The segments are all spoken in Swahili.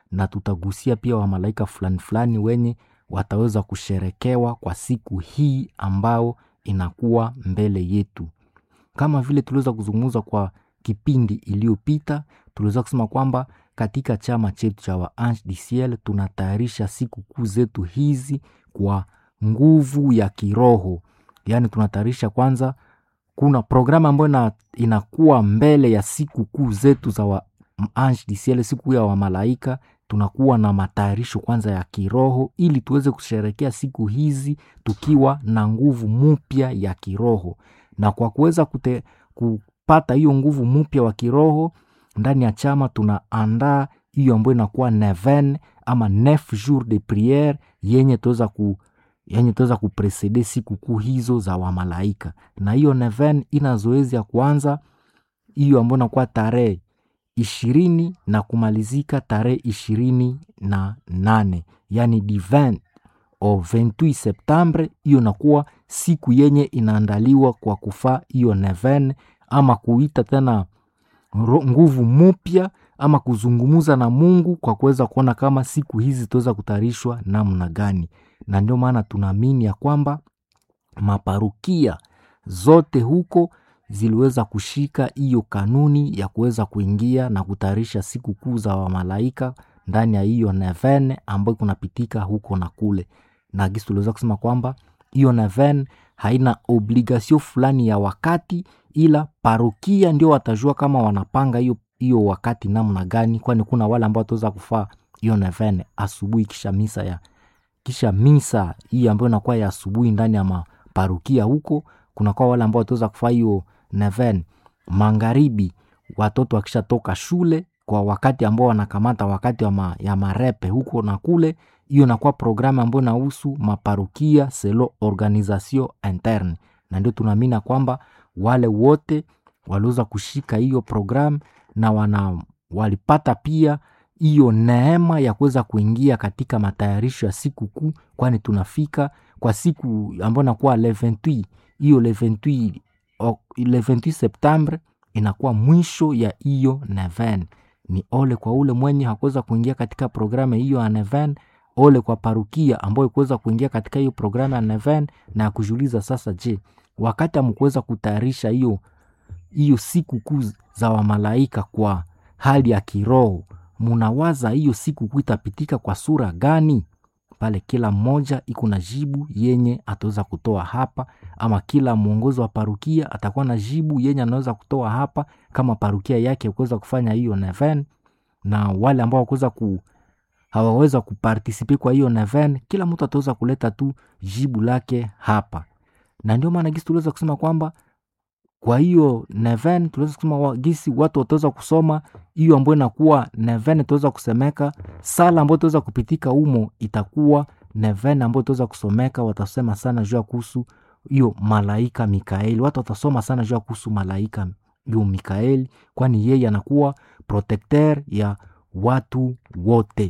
na tutagusia pia wamalaika fulani fulani wenye wataweza kusherekewa kwa siku hii ambao inakuwa mbele yetu. Kama vile tuliweza kuzungumza kwa kipindi iliyopita, tuliweza kusema kwamba katika chama chetu cha wa Ange du Ciel tunatayarisha siku kuu zetu hizi kwa nguvu ya kiroho, yaani tunatayarisha kwanza kuna programu ambayo ina, inakuwa mbele ya siku kuu zetu za wa Ange du Ciel, siku ya wamalaika. Tunakuwa na matayarisho kwanza ya kiroho ili tuweze kusherekea siku hizi tukiwa na nguvu mpya ya kiroho, na kwa kuweza kute, kupata hiyo nguvu mpya wa kiroho ndani ya chama tunaandaa hiyo ambayo inakuwa neven ama neuf jours de priere yenye tuweza ku yenye tuweza kupresede siku kuu hizo za wamalaika, na hiyo neven ina zoezi ya kwanza hiyo ambayo inakuwa tarehe ishirini na kumalizika tarehe ishirini na nane yani du 20 au 28 Septembre. Hiyo inakuwa siku yenye inaandaliwa kwa kufaa hiyo neven ama kuita tena nguvu mupya ama kuzungumuza na Mungu kwa kuweza kuona kama siku hizi zitaweza kutayarishwa namna gani, na ndio maana tunaamini ya kwamba maparukia zote huko ziliweza kushika hiyo kanuni ya kuweza kuingia na kutayarisha siku kuu za wamalaika ndani ya hiyo neven ambayo kunapitika huko na kule, na gisi tuliweza kusema kwamba hiyo neven haina obligasio fulani ya wakati, ila parokia ndio watajua kama wanapanga hiyo hiyo wakati namna gani, kwani kuna wale ambao wataweza kufaa hiyo neven asubuhi kisha misa ya kisha misa hii ambayo inakuwa ya asubuhi ndani ya maparukia huko. Kunakuwa wale ambao wataweza kufaa hiyo neven magharibi, watoto wakishatoka shule kwa wakati ambao wanakamata wakati wa ma, ya marepe huko na kule. Hiyo inakuwa programu ambayo inahusu maparukia selo organisation interne, na ndio tunaamini kwamba wale wote waliweza kushika hiyo programu na wana walipata pia hiyo neema ya kuweza kuingia katika matayarisho ya siku kuu, kwani tunafika kwa siku ambayo inakuwa le 28 hiyo le 28 le 28 Septembre inakuwa mwisho ya hiyo neven. Ni ole kwa ule mwenye hakuweza kuingia katika programu hiyo ya neven, ole kwa parukia ambayo ikuweza kuingia katika hiyo programu ya neven na ya kujiuliza sasa, je, wakati amkuweza kutayarisha hiyo hiyo siku kuu za wamalaika kwa hali ya kiroho, munawaza hiyo siku kuu itapitika kwa sura gani? Pale kila mmoja iko na jibu yenye ataweza kutoa hapa, ama kila mwongozi wa parukia atakuwa na jibu yenye anaweza kutoa hapa, kama parukia yake kuweza kufanya hiyo neven, na wale ambao wakuweza ku hawaweza kupartisipe kwa hiyo neven, kila mtu ataweza kuleta tu jibu lake hapa, na ndio maana gisi tuliweza kusema kwamba kwa hiyo neven tuliweza kusema gisi watu wataweza kusoma hiyo ambayo inakuwa neven, tuweza kusemeka sala ambayo tuweza kupitika humo itakuwa neven ambayo tuweza kusomeka. Watasema sana juu ya kuhusu hiyo malaika Mikaeli, watu watasoma sana juu ya kuhusu malaika hiyo Mikaeli, kwani yeye anakuwa protecteur ya watu wote,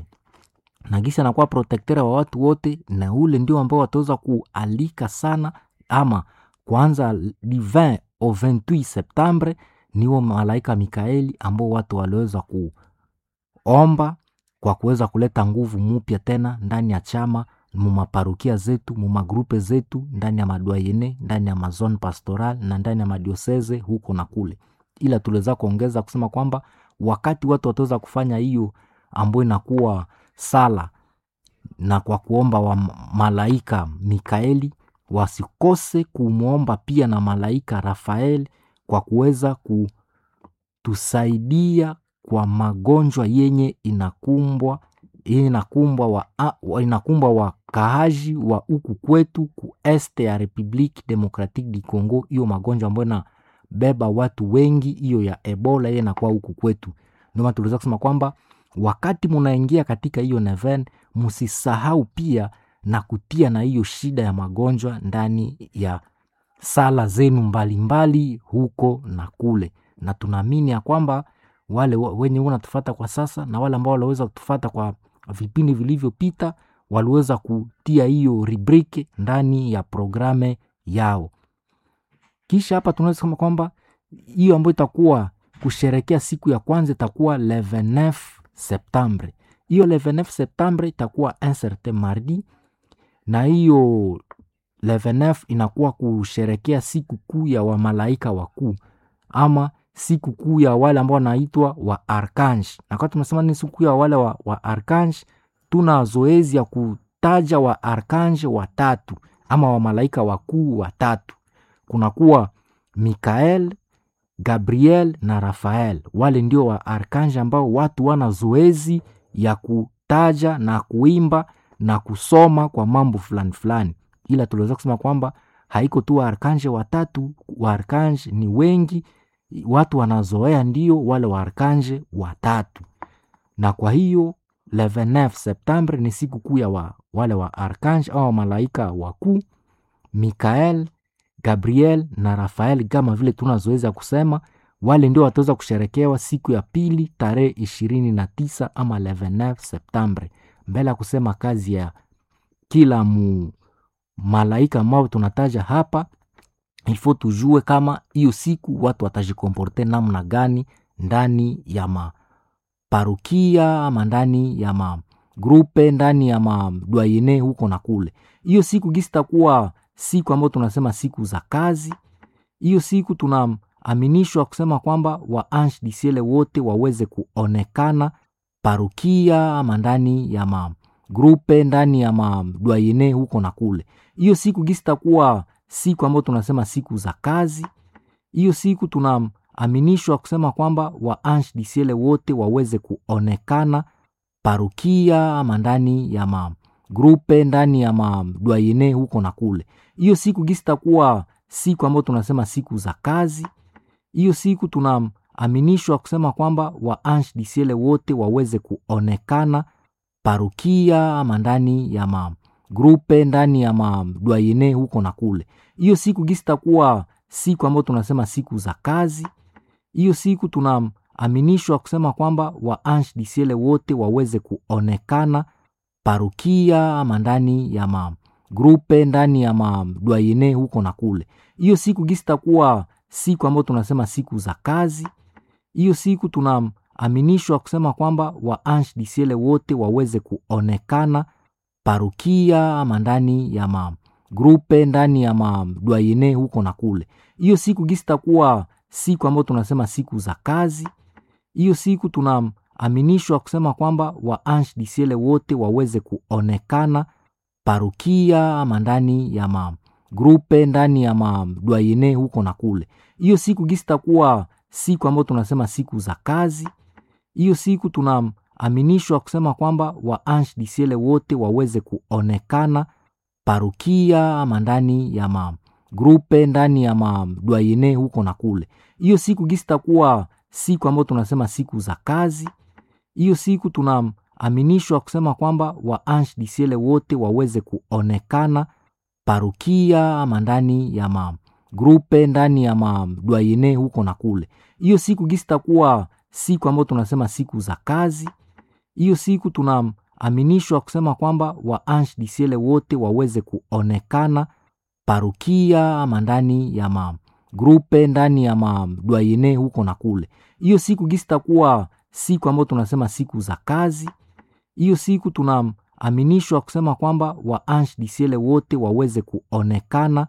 na gisi anakuwa protecteur wa watu wote, na ule ndio ambao wataweza kualika sana ama kwanza divin au 28 Septembre niwo malaika Mikaeli ambao watu waliweza kuomba kwa kuweza kuleta nguvu mupya tena ndani ya chama, mumaparukia zetu, mumagrupe zetu, ndani ya madwayene, ndani ya mazone pastoral na ndani ya madioseze huko na kule. Ila tuliweza kuongeza kusema kwamba wakati watu wataweza kufanya hiyo ambayo inakuwa sala na kwa kuomba wa malaika Mikaeli wasikose kumwomba pia na malaika Rafael kwa kuweza kutusaidia kwa magonjwa yenye inakumbwa yenye inakumbwa wa, wa, inakumbwa wakaaji wa huku kwetu ku este ya Republique Democratique du Congo, hiyo magonjwa ambayo inabeba watu wengi, hiyo ya Ebola hiyo inakuwa huku kwetu. Ndio maana tuliweza kusema kwamba wakati munaingia katika hiyo neven, msisahau pia na kutia na hiyo shida ya magonjwa ndani ya sala zenu mbalimbali huko na kule, na tunaamini ya kwamba wale wenye wanatufata kwa sasa na wale ambao waliweza kutufata kwa vipindi vilivyopita waliweza kutia hiyo rubrike ndani ya programe yao. Kisha hapa tunaweza kusema kwamba hiyo ambayo itakuwa kusherekea siku ya kwanza itakuwa le 29 Septembre hiyo le 29 septembre itakuwa un certain mardi na hiyo le 29 inakuwa kusherekea siku kuu ya wamalaika wakuu ama siku kuu ya wale ambao wanaitwa wa arkange na kwa tunasema ni siku ya wale wa, wa arkange tuna zoezi ya kutaja wa arkange watatu ama wamalaika wakuu watatu kunakuwa mikael gabriel na rafael wale ndio wa arkange ambao watu wana zoezi ya kutaja na kuimba na kusoma kwa mambo fulani fulani ila tuliweza kusema kwamba haiko tu waarkanje watatu waarkanje ni wengi watu wanazoea ndio wale waarkanje watatu na kwa hiyo le 29 septembre ni siku kuu ya wa, wale wa arkange au malaika wakuu mikael gabriel na rafael kama vile tuna zoezi ya kusema wale ndio wataweza kusherekewa siku ya pili tarehe ishirini na tisa ama le 29 septembre mbele ya kusema kazi ya kila mu malaika ambao tunataja hapa ilfo tujue kama hiyo siku watu watajikomporte namna gani ndani ya maparukia ama ndani ya magrupe ndani ya madwayene huko na kule hiyo siku gisi takuwa siku ambayo tunasema siku za kazi hiyo siku tunaaminishwa kusema kwamba waange disiele wote waweze kuonekana parukia ama ndani ya magrupe ndani ya madwayene huko na kule hiyo siku gisi takuwa siku ambayo tunasema siku za kazi hiyo siku tunaaminishwa kusema kwamba waange disiele wote waweze kuonekana parukia ama ndani ya magrupe ndani ya madwayene huko na kule hiyo siku gisi takuwa siku ambayo tunasema siku za kazi hiyo siku tunaaminishwa kusema kwamba waange disiele wote waweze kuonekana parukia ama ndani ya magrupe ndani ya madwayene huko na kule hiyo siku gisi takuwa siku ambayo tunasema siku za kazi hiyo siku tunaaminishwa kusema kwamba waange disiele wote waweze kuonekana parukia ama ndani ya magrupe ndani ya madwayene huko na kule hiyo siku gisi takuwa siku ambayo tunasema siku za kazi hiyo siku tunaaminishwa kusema kwamba waange disiele wote waweze kuonekana parukia ama ndani ya magrupe ndani ya madwayene huko na kule hiyo siku gisi takuwa siku ambayo tunasema siku za kazi hiyo siku tunaaminishwa kusema kwamba waange disiele wote waweze kuonekana parukia ama ndani ya magrupe ndani ya madwayene huko na kule hiyo siku gisi takuwa siku ambayo tunasema siku za kazi hiyo siku tunaaminishwa kusema kwamba waange disiele wote waweze kuonekana parukia ama ndani ya magrupe ndani ya madwayene huko na kule hiyo siku gisi takuwa siku ambayo tunasema siku za kazi hiyo siku tunaaminishwa kusema kwamba waange disiele wote waweze kuonekana parukia ama ndani ya magrupe ndani ya madwayene huko na kule hiyo siku gisi takuwa siku ambayo tunasema siku za kazi hiyo siku tunaaminishwa kusema kwamba waange disiele wote waweze kuonekana parukia ama ndani ya magrupe ndani ya madwayene huko na kule hiyo siku gisi takuwa siku ambayo tunasema siku za kazi hiyo siku tunaaminishwa kusema kwamba waange disiele wote waweze kuonekana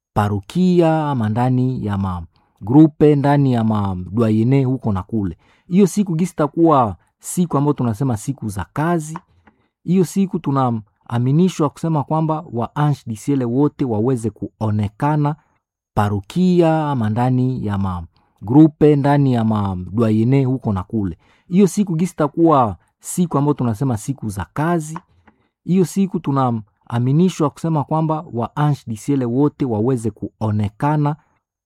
parukia ama ndani ya magrupe ndani ya madwayene huko na kule hiyo siku gisi takuwa siku ambayo tunasema siku za kazi hiyo siku tunaaminishwa kusema kwamba waange disiele wote waweze kuonekana parukia ama ndani ya magrupe ndani ya madwayene huko na kule hiyo siku gisi takuwa siku ambayo tunasema siku za kazi hiyo siku tunaaminishwa kusema kwamba waange disiele wote waweze kuonekana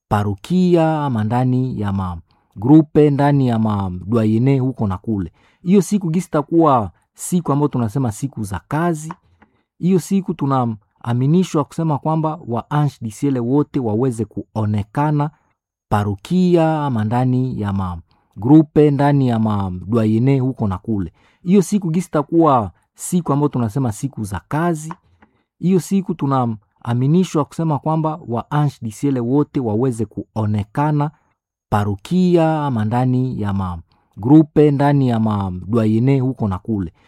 parukia ama ndani ya magrupe ndani ya madwayene huko na kule hiyo siku gisi takuwa siku ambayo tunasema siku za kazi hiyo siku tunaaminishwa kusema kwamba waange disiele wote waweze kuonekana parukia ama ndani ya magrupe ndani ya madwayene huko na kule hiyo siku gisi takuwa siku ambayo tunasema siku za kazi hiyo siku tunaaminishwa kusema kwamba waange disiele wote waweze kuonekana parukia ama ndani ya magrupe ndani ya madwayene huko na kule